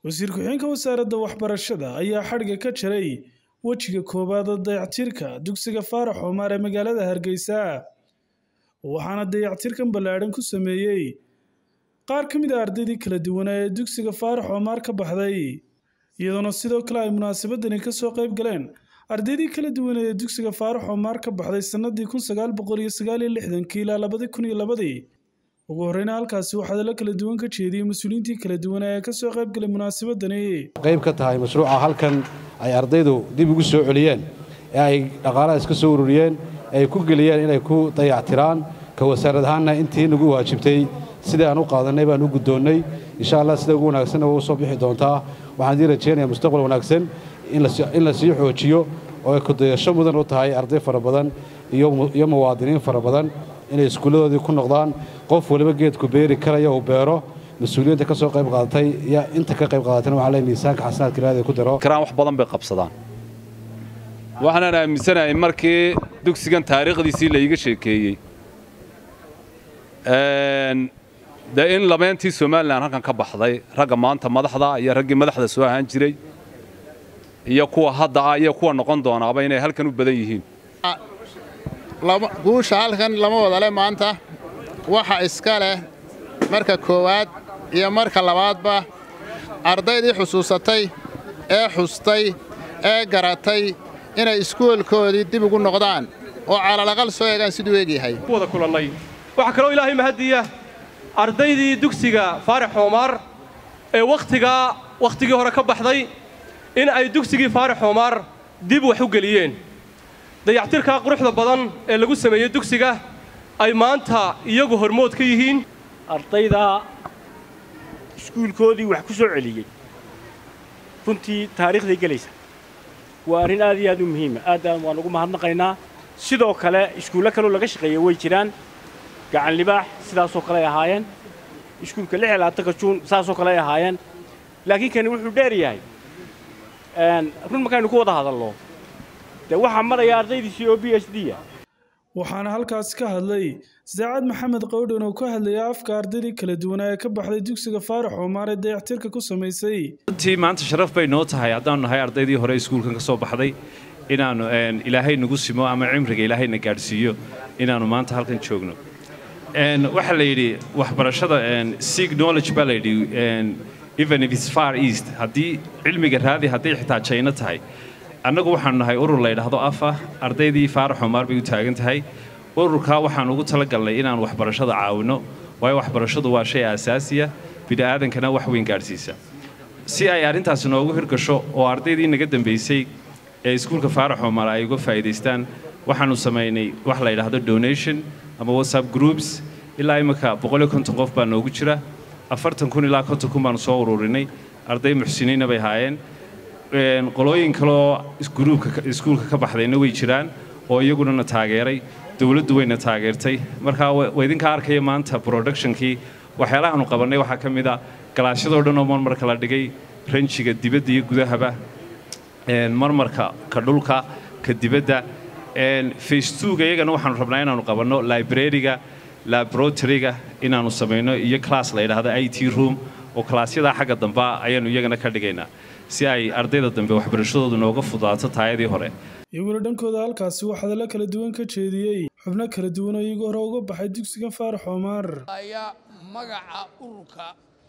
wasiir ku-xigeenka wasaaradda waxbarashada ayaa xadhigga ka jaray wejiga koowaad ee dayactirka dugsiga faarax oomaar ee magaalada hargeysa waxaana dayactirkan ballaadhan ku sameeyey qaar ka mid a ardaydii kala duwanaa ee dugsiga faarax oomaar ka baxday iyadoona sidoo kale ay munaasabadani ka soo qayb galeen ardaydii kala duwanee ee dugsiga faarax oomaar ka baxday sannadii kun sagaal boqol iyo sagaal iyo lixdankii ilaa labadii kun iyo labadii ugu horreyna halkaasi waxaa hadallo kala duwan ka jeediyey mas-uuliyiintii kala duwanaa ee ka soo qayb galay munaasabadani qayb ka tahay mashruuca halkan ay ardaydu dib ugu soo celiyeen ee ay dhaqaalaha iska soo ururiyeen ay ku geliyeen inay ku dayactiraan ka wasaarad ahaanna intii nagu waajibtay sidai aan u qaadannay baan u guddoonnay insha allah sida ugu wanaagsanna waa u soo bixi doontaa waxaan idii rajaynayaa mustaqbal wanaagsan in la sii xoojiyo oo ay kudayasho mudan u tahay arday fara badan iyo muwaadiniin fara badan inay iskuulladoodii ku noqdaan qof waliba geedku beeri karaya uu beero mas-uuliyiinta ka soo qayb qaadatay iyo inta ka qayb qaadatayna waxaa leey miisaanka xasanaadka ilaahday ku daro karaan wax badan bay qabsadaan waxaanan aaminsanahay markii dugsigan taariikhdiisii la iiga sheekeeyey dee in labeentii somalilan halkan ka baxday ragga maanta madaxda iyo raggii madaxda soo ahaan jiray iyo kuwa hadda ah iyo kuwa noqon doonaaba inay halkan u badan yihiin guusha halkan lama wadale maanta waxa iska leh marka koowaad iyo marka labaadba ardaydii xusuusatay ee xustay ee garatay inay iskuolkoodii dib ugu noqdaan oo calalaqal soo eegaan siduu eegyahay wada kulannay waxaa kaloo ilaahay mahadiya ardaydii dugsiga faarax xoomaar ee wakhtigaa wakhtigii hore ka baxday in ay dugsigii faarax xoomaar dib wax u geliyeen dayactirkaa quruxda badan ee lagu sameeyey dugsiga ay maanta iyagu hormood ka yihiin ardayda iskuulkoodii wax ku soo celiyey runtii taariikhday gelaysa waa arrin aad iyo aad u muhiima aadaan waan ugu mahadnaqaynaa sidoo kale iskuullo kaloo laga shaqeeya way jiraan gacan libaax sidaasoo kale ay ahaayeen iskuulka lix iyo labaatanka juun saasoo kale ay ahaayeen laakiin kani wuxuu dheer yahay run markaynu ku wada hadalno dee waxaa maraya ardaydiisii oo b h d a waxaana halkaasi ka hadlay saacad maxamed qawdhan oo ka hadlaya afka ardaydii kala duwanaa ee ka baxday dugsiga faarax oomaar ee dayactirka ku samaysay runtii maanta sharaf bay noo tahay haddaannu nahay ardaydii hore iskuulkan ka soo baxday inaannu ilaahay nagu simo ama cimriga ilaahayna gaadhsiiyo inaannu maanta halkan joogno waxaa la yidhi waxbarashada sig knowledge baa la yidhi even if it's far east haddii cilmiga raadi hadday xitaa jayno tahay annagu waxaanu nahay urur la ydhaahdo afa ardaydii faarax oomaar bay u taagan tahay ururkaa waxaanu ugu talagalnay inaan waxbarashada caawinno waayo waxbarashadu waa shay aasaasiya bini'aadankana wax weyn gaadhsiisa si ay arrintaasi noogu hirgasho oo ardaydii naga dambaysay ee iskuulka faarax oomaar ay uga faa'iidaystaan waxaanu samaynay wax la ydhaahdo donation ama whatsapp groups ilaa imminka boqoliyo konton qof baa noogu jira afartan kun ilaa konton kun baanu soo ururinay arday muxsiniinna bay haayeen qolooyin kaleoo gruubka iskuulka ka baxdayna way jiraan oo iyaguna na taageeray dowladdu wayna taageertay markaa waa idinka arkaya maanta productionkii waxyaalahaanu qabannay waxaa ka mid a galaasyadoo dhan oo marmarka la dhigay ranjiga dibadda iyo gudahaba marmarka ka dhulka ka dibadda facetuga iyagana waxaanu rabnaa inaanu qabanno librariga laboratoryga inaannu samayno iyo class la yidhaahdo i t room oo kalaasyadaa xagga damba ayaannu iyagana ka dhigaynaa si ay ardayda dambe waxbarashadoodu nooga fudaato taayadii hore iyaguna dhankooda halkaasi wax hadallo kala duwan ka jeediyey xubno kala duwan oo iyagoo hore uga baxay dugsiga faarax oomaar ayaa magaca ururka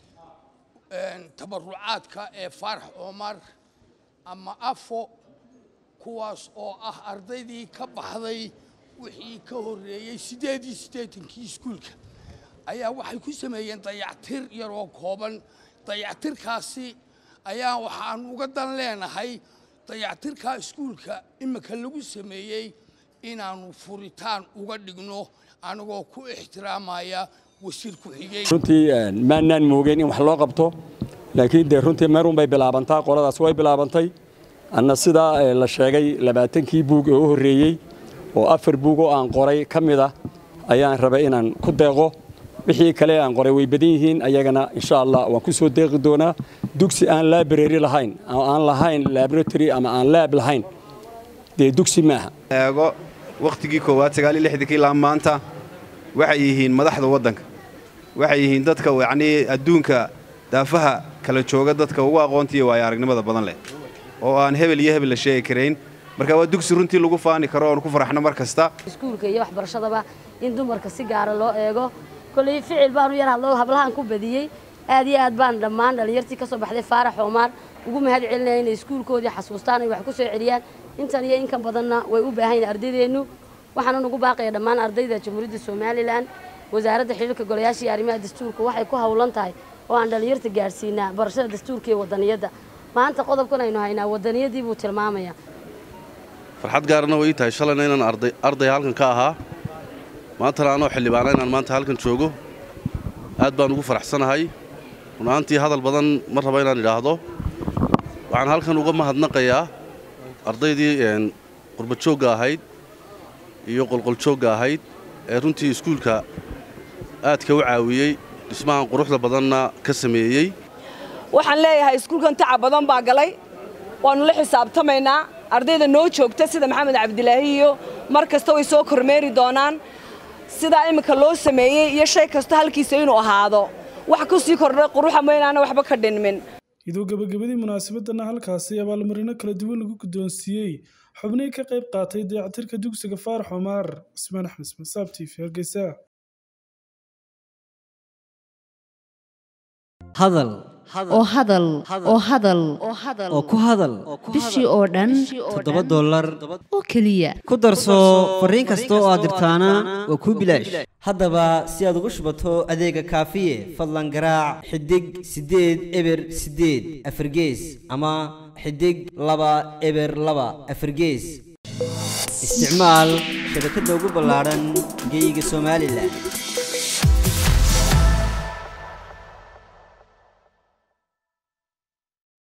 tabarucaadka ee faarax oomaar ama afo kuwaas oo ah ardaydii ka baxday wixii ka horreeyey siddeed iyo siddeetankii iskuulka ayaa waxay ku sameeyeen dayactir yaroo kooban dayactirkaasi ayaa waxaan uga dan leenahay dayactirkaa iskuulka imika lagu sameeyey inaannu furitaan uga dhigno anagoo ku ixtiraamaya wasiir ku-xigeen runtii maannaan moogeen in wax loo qabto laakiin dee runtii meerun bay bilaabantaa qoladaas way bilaabantay anna sidaa la sheegay labaatankii buug ee u horreeyey oo afar buug oo aan qoray ka mid ah ayaan rabay inaan ku deeqo wixii kale aan qoray way badan yihiin ayagana insha allah waan ku soo deeqi doonaa dugsi aan library lahayn oo aan lahayn laboratory ama aan laab lahayn dee dugsi maaha eego wakhtigii koowaad sagaal iyo lixdankii ilaa maanta waxay yihiin madaxda waddanka waxay yihiin dadka yacnii adduunka daafaha kala jooga dadka ugu aqoonta iyo waayo aragnimada badan leh oo aan hebel iyo hebel la sheegi karayn marka waa dugsi runtii lagu faani karo oon ku faraxno mar kasta iskuulka iyo waxbarashadaba in dumarka si gaara loo eego kolley ficil baanu yar hadlo hablahaan ku badiyey aad iyo aad baan dhammaan dhallinyartii ka soo baxday faarax oomaar ugu mahad celinaya inay iskuulkoodii xasuustaan ay wax ku soo celiyaan intan iyo inkan badanna way u baahan yihin ardaydeennu waxaana nugu baaqaya dhammaan ardayda jamhuuriyadda somalilan wasaaradda xiriirka golayaasha iyo arrimaha dastuurka waxay ku howlan tahay oo aan dhallinyarta gaadhsiinaa barashada dastuurka iyo wadaniyadda maanta qodobkan aynu haynaa wadaniyadii buu tilmaamaya farxad gaarana way ii tahay shalayna inaan arday arday halkan ka ahaa maantana anoo xildhibaana inaan maanta halkan joogo aad baan ugu faraxsanahay runaantii hadal badan ma raba inaan idhaahdo waxaan halkan uga mahadnaqayaa ardaydii qurbajoogga ahayd iyo qolqoljoogga ahayd ee runtii iskuulka aadka u caawiyey dhismahan quruxda badanna ka sameeyey waxaan leeyahay iskuulkan tacab badan baa galay waannu la xisaabtamaynaa ardayda noo joogta sida maxamed cabdilaahi iyo mar kasta way soo kormeeri doonaan sidaa imminka loo sameeyey iyo shay kasta halkiisa inuu ahaado wax ku sii kordhay quruxa maynaana waxba ka dhinmin iyadoo gebagabadii munaasabadana halkaasi abaalmarino kala duwan lagu guddoonsiiyey xubnihii ka qayb qaatay dayactirka dugsiga faarax omaar cismaan axmed ismasaab t v hargeysa hadal oo hadal oo hadal oo ku hadal bishii oo dhan toddoba dollar oo keliya ku darso fariin kasta oo aad dirtaana waa kuu bilaash haddaba si aad ugu shubato adeega kaafiye fadlan garaac xidig siddeed eber siddeed afargees ama xidig laba eber laba afargees isticmaal shabakadda ugu ballaadhan geyga somalilan